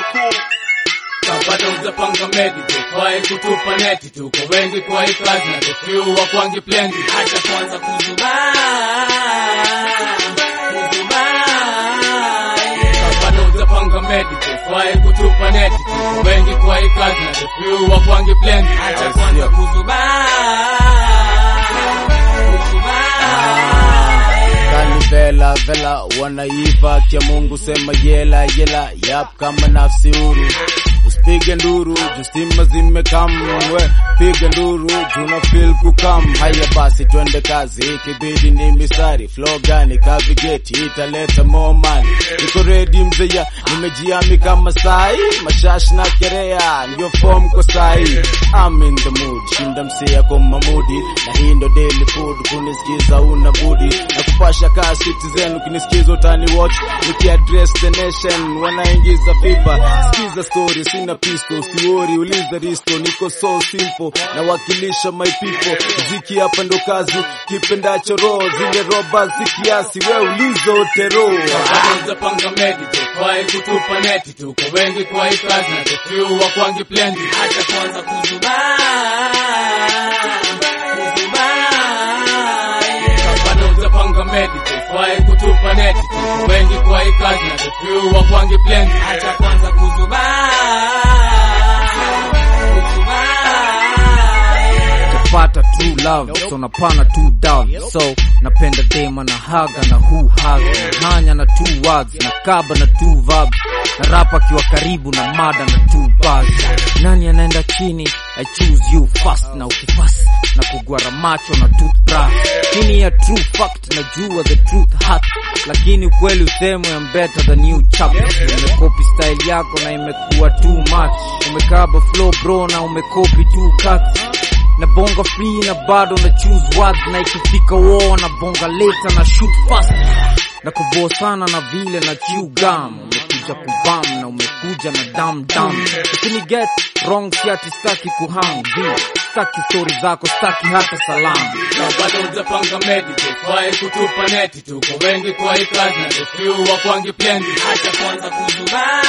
Kabado hujapanga medi tufai kutupa neti tuko wengi kwa hii kazi na the few wa kwangi plenty acha kwanza kuzubaa kuzubaa Kabado hujapanga medi tufai kutupa neti tuko wengi kwa hii kazi na the few wa kwangi plenty acha kwanza kuzubaa kuzubaa Kani vela vela wanaiva kia Mungu sema yela yela yap kama nafsi huru usipige nduru justima zimekamwe piga nduru tuna feel kukam haya basi twende kazi ikibidi ni misari flow gani kavigeti italeta more money niko ready mzeya nimejiami kama sai mashash na kerea ndio form kwa sai I'm in the mood shinda msia kwa mamudi na hii ndo daily food kunisikiza una budi na kupasha kaa citizen ukinisikiza utani watch nikiaddress the nation wanaingiza fifa sikiza story sina pisto siori uliza risto niko so simple na wakilisha my people ziki hapa ndo kazi kipendacho roho zile roba zikiasi we ulizo tero Kwanza panga medi tufai kutupa neti tuko wengi kwa hii kazi na the few wa kwangi plenty acha kwanza kuzubaa kuzubaa Kabado hujapanga medi tufai kutupa neti tuko wengi kwa hii kazi na the few wa kwangi plenty acha kwanza kuzubaa tapata true love so napana two down so napenda dema na haga na hu haga na hanya na two words na kaba na two verbs na rapa akiwa karibu na mada na two bars nani anaenda chini I choose you fast na ukifast na kugwara macho na toothbrush chini ya true fact najua the truth hurt lakini ukweli usemwe I'm better than you chap umekopi style yako na imekuwa too much umekaba flow bro na umekopi two cuts na bonga free na bado na choose words na ikifika war na bonga later na shoot fast na kuboa sana na vile na chew gum umekuja kubam na umekuja na dam dam usini get wrong siati staki kuhang vi staki story zako staki hata salamu na bado hujapanga medi tufai kutupa neti tuko wengi kwa hii kazi na the few wa kwangi plenty acha kwanza kuzubaa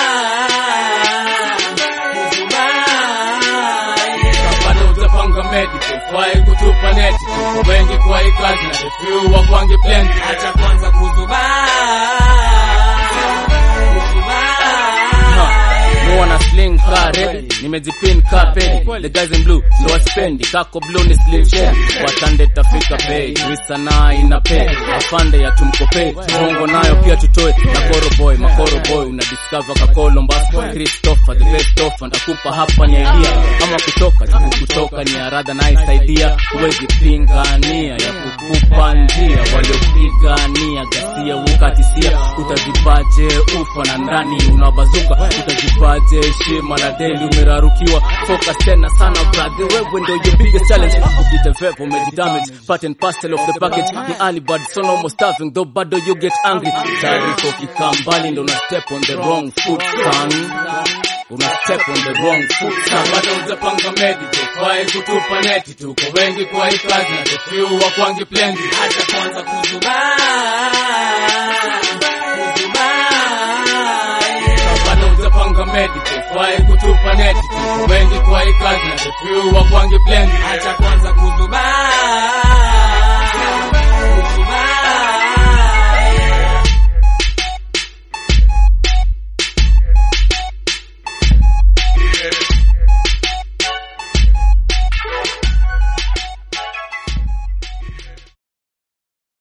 kuzubaa bado hujapanga medi tufai kutupa neti tuko wengi kwa hii kazi na the few wa kwangi plenty acha kwanza kuzubaa no wana sling car ready nimejipin car pedi the guys in blue ndo waspendi kako blue ni slim shady watande tafika pay twisa na ina pay afande ya tumkope bongo nayo pia tutoe makoro boy makoro boy una discover kakolo mbas Christopher the best offer ndakupa hapa ni idea ama kutoka jibu kutoka ni arada nice idea huwezi pingania ya kukupa njia waliopigania gasia ukatisia utazipaje ufa na ndani unabazuka utazipaje heshima na deli umerarukiwa focus tena sana brother wewe ndo your biggest challenge ukite vepo umejidamage part and parcel of the package ni early bird so no more starving though bado you get angry taarifa ukikaa mbali ndo una step on the wrong foot son una step on the wrong foot na son bado hujapanga medi tufai kutupa neti tuko wengi kwa hii kazi na the few wa kwangi plenty acha kwanza kuzubaa kuzubaa bado hujapanga medi tufai kutupa neti tuko wengi kwa hii kazi na the few wa kwangi plenty acha kwanza